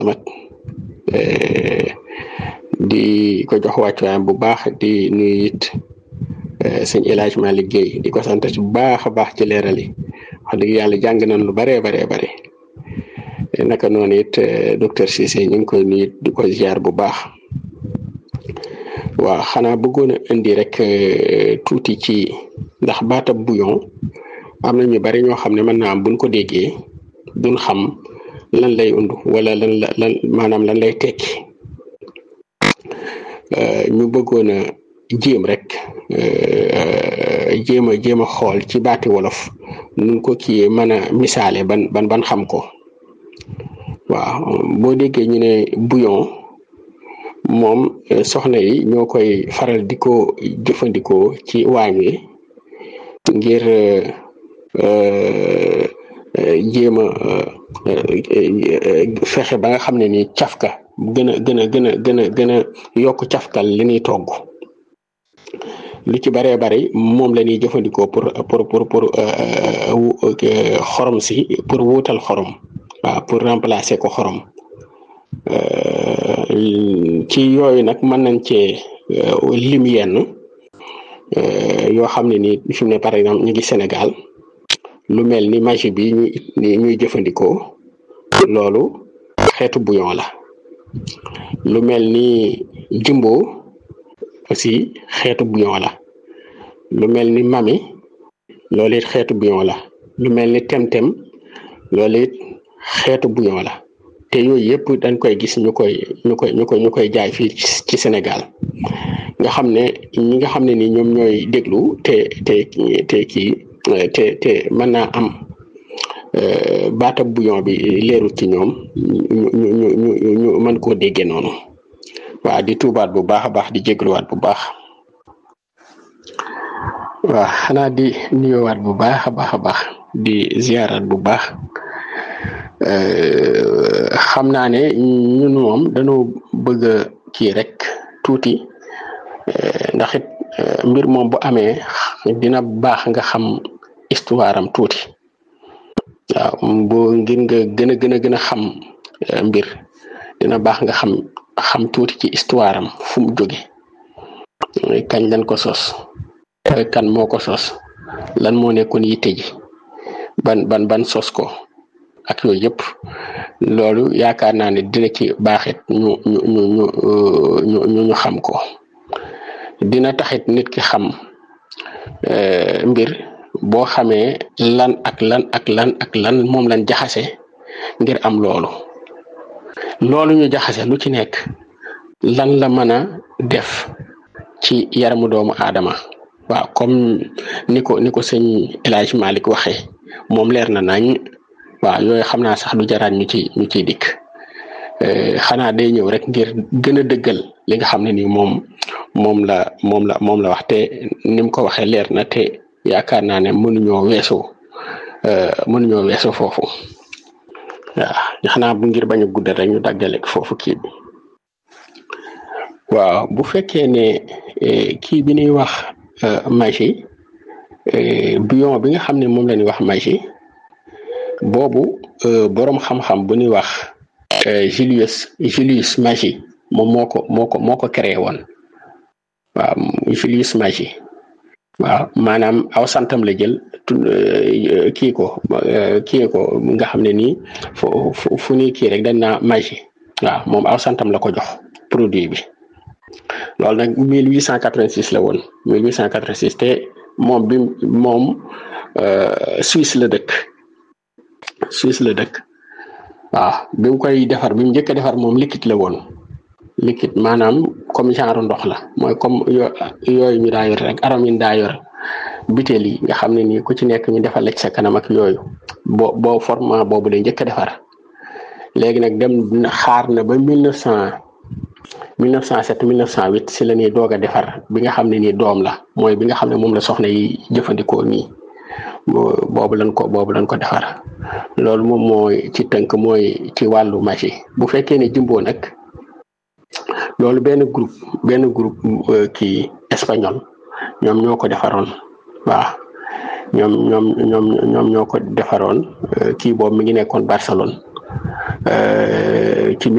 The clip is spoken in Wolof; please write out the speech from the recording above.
mat di ko jox wàccuwaayam bu baax di nuyu it sëñ El Hadj Malick Guèye di ko sant bu baax a baax ci leeral yi wax dëgg yàlla jàng nañ lu baree baree bare naka noonu it docteur Cissé ñu ngi koy nuyu di ko ziar bu baax waaw xanaa bëggoon a indi rek tuuti ci ndax baatab bouillon am na ñu bari ñoo xam ne mën naa am buñ ko déggee duñ xam lan lay undu wala lan la lan maanaam lan lay tekki ñu bëggoon a jéem rek jéem a jéem a xool ci baati wolof nun ko kiyee mën a misaale ban ban ban xam ko waaw boo déggee ñu ne bouillon moom soxna yi ñoo koy faral di ko jëfandikoo ci waañ wi ngir jéem a fexe ba nga xam ne ni cafka gën a gën a gën a gën a gën a yokk cafkal li ñuy togg lu ci baree bari moom la ñuy jëfandikoo pour pour pour pour xorom si pour wuutal xorom waaw pour remplacer ko xorom ci yooyu nag mën nañ cee lim yenn yoo xam ne ni fi mu ne par exemple ñu ngi Sénégal lu mel ni magie bi ñuy ñuy jëfandikoo loolu xeetu bouillon la lu mel ni jumbo aussi xeetu bouillon la lu mel ni mami loolu it xeetu bouillon la lu mel ni temtem loolu it xeetu bouillon la te yooyu yëpp dañ koy gis ñu koy ñu koy ñu koy ñu koy jaay fii ci Sénégal nga xam ne ñi nga xam ne ni ñoom ñooy déglu te te te kii te te mën naa am baatab bouillon bi leerul ci ñoom ñu ñu ñu ñu mën koo déggee noonu waaw di tuubaat bu baax a baax di jégluwaat bu baax waaw xanaa di nuyoowaat bu baax a baax a baax di ziaraat bu baax xam naa ne ñun moom dañoo bëgg a kii rek tuuti ndax it mbir moom bu amee dina baax nga xam histoire am tuuti waaw boo ngir nga gën a gën a gën a xam mbir dina baax nga xam xam tuuti ci histoire am fu mu jóge kañ lañ ko sos kan moo ko sos lan moo nekkoon yitte ji ban ban ban sos ko ak yooyu yëpp loolu yaakaar naa ne dina ci baaxit ñu ñu ñu ñu ñu ñu xam ko dina taxit nit ki xam mbir boo xamee lan ak lan ak lan ak lan moom lañ jaxase ngir am loolu loolu ñu jaxase lu ci nekk lan la mën a def ci yaramu doomu aadama waaw comme ni ko ni ko sëñ El Hadj Malick waxee moom leer na nañ waaw yooyu xam naa sax du jaraat ñu ci ñu ciy dikk xanaa day ñëw rek ngir gën a dëggal li nga xam ne ni moom moom la moom la moom la wax te ni mu ko waxee leer na te yaakaar naa ne mënuñoo weesu mënuñoo weesu foofu waaw xanaa bu ngir bañ a guddal rek ñu daggale foofu kii bi waaw bu fekkee ne kii bi ñuy wax magie bouillon bi nga xam ne moom la ñuy wax magie boobu boroom xam-xam bu ñuy wax Julius Julius Magie moom moo ko moo ko moo ko créé woon waaw Julius Magie waaw maanaam aw santam la jël kii ko kii ko nga xam ne nii fu fu fu ñuy kii rek dañ naa Magie waaw moom aw santam la ko jox produit bi loolu nag 1886 la woon 1886 te moom bi moom Suisse la dëkk Suisse la dëkk waaw bi mu koy defar bi mu njëkk a defar moom liquide la woon liquide maanaam comme genre ndox la mooy comme yooyu ñu daa yor rek aram yi daa yor butéel yi nga xam ne nii ku ci nekk ñu defal la ci sa kanam ak yooyu boo boo format boobu la njëkk a defar léegi nag dem xaar na ba mille neuf cent mille neuf cent sept mille neuf cent huit si la ñuy doog a defar bi nga xam ne nii doom la mooy bi nga xam ne moom la soxna yi jëfandikoo nii boobu lañ ko boobu lañ ko defar loolu moom mooy ci tënk mooy ci wàllu magie bu fekkee ne jumbo nag loolu benn groupe benn groupe kii espagnol ñoom ñoo ko defaroon waaw ñoom ñoom ñoom ñoom ñoo ko defaroon kii boobu mi ngi nekkoon Barcelone ci